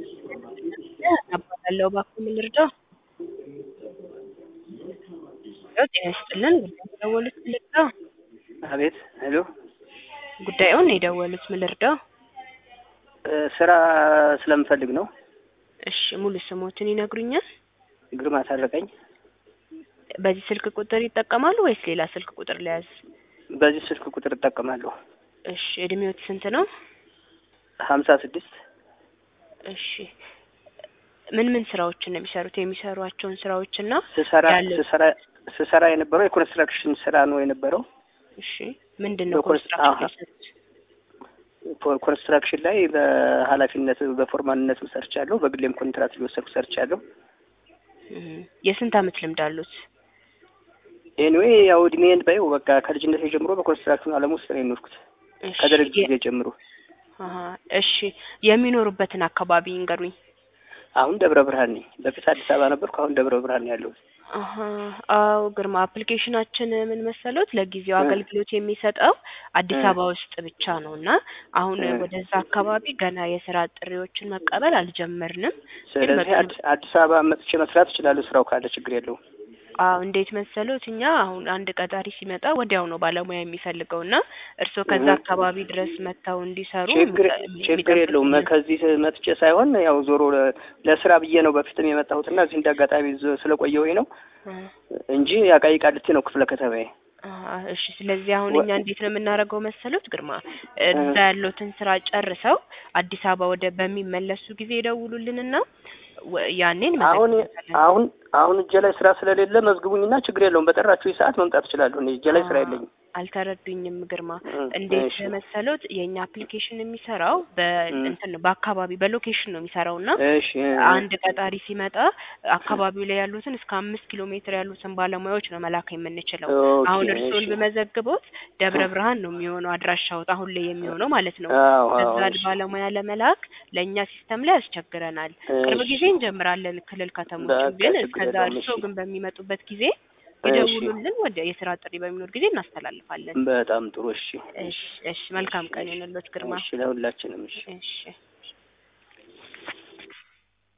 አባላለሁ እባክዎ ምን ልርዳዎ? ሄሎ ጤና ይስጥልን ጉዳዩን የደወሉት ምን ልርዳዎ? አቤት ሄሎ ጉዳዩን የደወሉት ምን ልርዳዎ? ስራ ስለምፈልግ ነው። እሺ ሙሉ ስሞትን ይነግሩኛል? ግርማ ታረቀኝ። በዚህ ስልክ ቁጥር ይጠቀማሉ ወይስ ሌላ ስልክ ቁጥር ልያዝ? በዚህ ስልክ ቁጥር እጠቀማለሁ። እሺ እድሜዎት ስንት ነው? ሀምሳ ስድስት እሺ ምን ምን ስራዎችን ነው የሚሰሩት? የሚሰሯቸውን ስራዎች እና ስሰራ ያለ- ስሰራ ስሰራ የነበረው የኮንስትራክሽን ስራ ነው የነበረው። እሺ ምንድን ነው በኮንስ- ኮንስትራክሽን አሀ። የሰሩት? ኮ- ኮንስትራክሽን ላይ በኃላፊነት በፎርማንነት ሰርቻለሁ። በግሌም ኮንትራት እየወሰድኩ ሰርቻለሁ። እም፣ የስንት አመት ልምድ አሉት? ኤኒዌይ ያው እድሜን ባየው በቃ ከልጅነት ጀምሮ በኮንስትራክሽን ዓለም ውስጥ ነው የኖርኩት እሺ ከደርግ የ- ጊዜ ጀምሮ። አሀ፣ እሺ የሚኖሩበትን አካባቢ ይንገሩኝ። አሁን ደብረ ብርሃን ነኝ። በፊት አዲስ አበባ ነበርኩ። አሁን ደብረ ብርሃን ነው ያለሁት። አሀ፣ አዎ ግርማ አፕሊኬሽናችን ምን መሰሎት ለጊዜው እ። አገልግሎት የሚሰጠው አዲስ እ። አበባ ውስጥ ብቻ ነው እና አሁን እ። ወደዛ አካባቢ ገና የስራ ጥሪዎችን መቀበል አልጀመርንም። ስለዚህ መጥቶ- አዲስ አዲስ አበባ መጥቼ መስራት እችላለሁ። ስራው ካለ ችግር የለውም። አዎ እንዴት መሰሎት እኛ አሁን አንድ ቀጣሪ ሲመጣ ወዲያው ነው ባለሙያ የሚፈልገው እና እርስዎ ከዛ እህ። አካባቢ ድረስ መጥተው እንዲሰሩ ችግር የሚጠ- ችግር የለውም። የሚጠብቁልን። ከዚህ መጥቼ ሳይሆን ያው ዞሮ ለ- ለስራ ብዬ ነው በፊትም የመጣሁትና እዚህ እንደ አጋጣሚ ዝ- ስለቆየሁኝ ነው እ። እንጂ ያቃይ ቃልቴ ነው ክፍለ ከተማዬ። አሀ፣ እሺ ስለዚህ አሁን ወ- እኛ እንዴት ነው የምናደርገው መሰሎት ግርማ እዛ እ። ያሉትን ስራ ጨርሰው አዲስ አበባ ወደ በሚመለሱ ጊዜ ይደውሉልንና ወ- ያኔን አሁን መዘግበታለን። አሁን አሁን እጄ ላይ ስራ ስለሌለ መዝግቡኝና ችግር የለውም። በጠራችሁ ሰዓት መምጣት እችላለሁ። እኔ እጄ ላይ ስራ የለኝም። አልተረዱኝም ግርማ። እ፣ እንዴት እሺ መሰሎት የእኛ አፕሊኬሽን የሚሰራው በእንትን ነው በአካባቢ በሎኬሽን ነው የሚሰራው እና እሺ እ፣ አንድ ቀጣሪ ሲመጣ አካባቢው ላይ ያሉትን እስከ አምስት ኪሎ ሜትር ያሉትን ባለሙያዎች ነው መላክ የምንችለው። ኦኬ፣ አሁን እርስዎን እሺ። ብመዘግቦት ደብረ እ። ብርሃን ነው የሚሆነው አድራሻዎት አሁን ላይ የሚሆነው ማለት ነው። አዎ አዎ እዛ እሺ ባለሙያ ለመላክ ለእኛ ሲስተም ላይ ያስቸግረናል። ቅርብ እሺ። ጊዜ እንጀምራለን ክልል ከተሞችን በቃ ግን ችግር እስከዛ የለውም። እርስዎ እሺ ግን በሚመጡበት ጊዜ እሺ ይደውሉልን። ወደ የስራ ጥሪ በሚኖር ጊዜ እናስተላልፋለን። በጣም ጥሩ። እሺ እሺ እሺ መልካም ቀን ይሁንልዎት ግርማ። እሺ ለሁላችንም እሺ እሺ